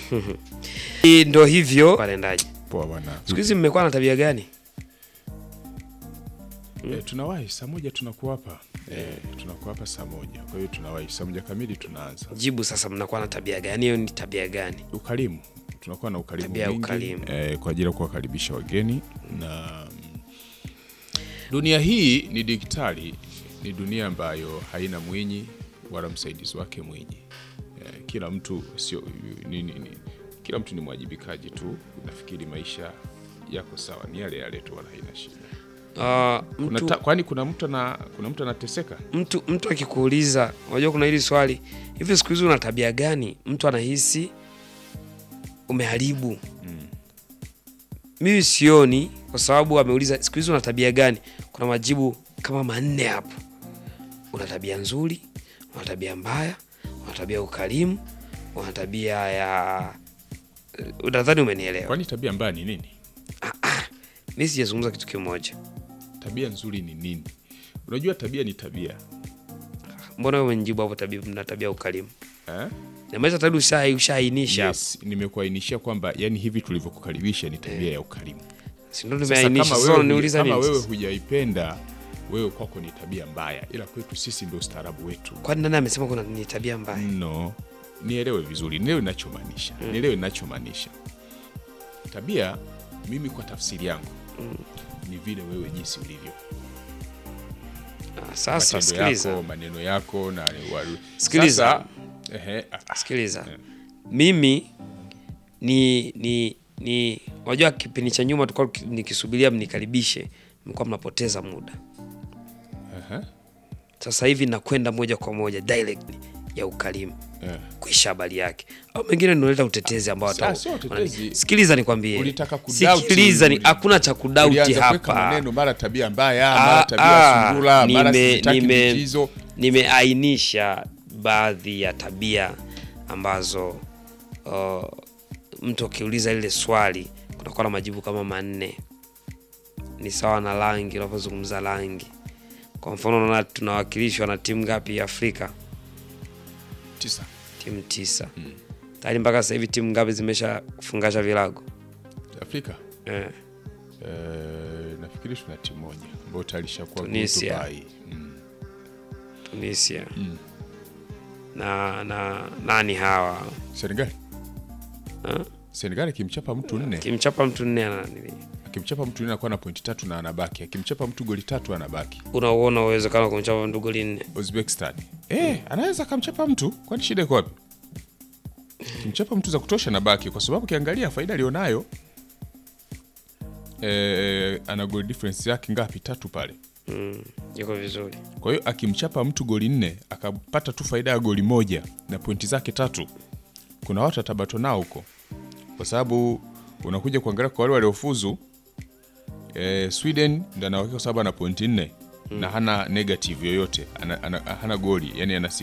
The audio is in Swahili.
Hii Ndo hivyo watendaji. Poa bwana. Siku hizi mmekuwa na tabia gani? E, tunawahi saa moja tunakuwa hapa e, tunakuwa hapa saa moja kwa hiyo tunawahi saa moja kamili tunaanza Jibu sasa, mnakuwa na tabia gani? Hiyo ni tabia gani? ukarimu tunakuwa na ukarimu Tabia ya mwingi, ukarimu. eh, kwa ajili ya kuwakaribisha wageni na mm, dunia hii ni digitali ni dunia ambayo haina mwinyi wala msaidizi wake mwinyi eh, kila mtu sio ni, ni, ni, kila mtu ni mwajibikaji tu nafikiri maisha yako sawa ni yale yale tu wala haina shida Uh, kuna mtu, ta, kwani kuna mtu ana kuna mtu anateseka mtu, mtu akikuuliza, unajua kuna hili swali hivi, siku hizi una tabia gani? Mtu anahisi umeharibu. Mimi sioni, kwa sababu ameuliza siku hizi una tabia gani. Kuna majibu kama manne hapo. Una tabia nzuri, una tabia mbaya, una tabia ya ukarimu, una tabia ya nadhani umenielewa. kwani tabia mbaya ni nini Mi sijazungumza kitu kimoja. tabia nzuri ni nini unajua tabia ni tabia Mbona wewe umenijibu hapo tabia, mna tabia ya ukarimu? eh? Namaanisha tayari usha- ushaainisha hapo. yes, nimekuainishia kwamba yani hivi tulivyokukaribisha ni tabia ya ukarimu Si ndo Sasa nimeainisha. kama Sasa wewe, unaniuliza kama nini? wewe sasa? hujaipenda wewe kwako ni tabia mbaya ila kwetu sisi ndio ustaarabu wetu Kwani nani amesema kuna ni tabia mbaya? no nielewe vizuri nielewe ninachomaanisha nielewe ninachomaanisha tabia mimi kwa tafsiri yangu ni vile wewe jinsi ulivyo Ah, Sasa matendo sikiliza, yako maneno yako na wa- Sikiliza. Sasa, ehe, ah, ah, sikiliza. Eh. Mimi ni ni ni unajua kipindi cha nyuma tulikuwa tuki- nikisubiria mnikaribishe, mlikuwa mnapoteza muda. ehe, Sasa hivi nakwenda moja kwa moja direct ya ukarimu eh. kuisha habari yake, au mengine naleta utetezi ambao Sa- hata sio utetezi. sikiliza, nikwambie, Ulitaka kudoubt, sikiliza, ni uli- hakuna cha kudauti Ulianza kuweka hapa. maneno mara tabia mbaya Ah, mara tabia ya ah, sungura mara nime- sitaki nime- michezo nimeainisha baadhi ya tabia ambazo uh, mtu akiuliza lile swali kunakuwa na majibu kama manne. Ni sawa na rangi, unapozungumza rangi. Kwa mfano, unaona tunawakilishwa na timu ngapi ya Afrika? tisa Timu tisa. Tayari mpaka sasa hivi timu ngapi zimesha kufungasha vilago? Afrika Eh, eh, nafikiri tuna timu moja ambayo tayari ishakuwa Tunisia. Dubai. Mm. Tunisia na na nani hawa Senegal Ha? Senegal akimchapa mtu nne kimchapa mtu nne ana nini? akimchapa mtu nne anakuwa na pointi tatu na anabaki akimchapa mtu goli tatu anabaki Unauona uwezekano wa kumchapa mtu goli nne? Uzbekistan eh, anaweza akamchapa mtu kwani shida iko wapi kimchapa mtu za kutosha anabaki kwa sababu ukiangalia faida alionayo eh, ana goal difference yake ngapi tatu pale Mm, yuko vizuri. kwa hiyo akimchapa mtu goli nne akapata tu faida ya goli moja na pointi zake tatu kuna watu atabato nao huko kwa sababu unakuja kuangalia kwa wale waliofuzu eh, sweden ndo anawakika kwa sababu ana pointi nne na hana negative yoyote ana, ana, hana goli yani ana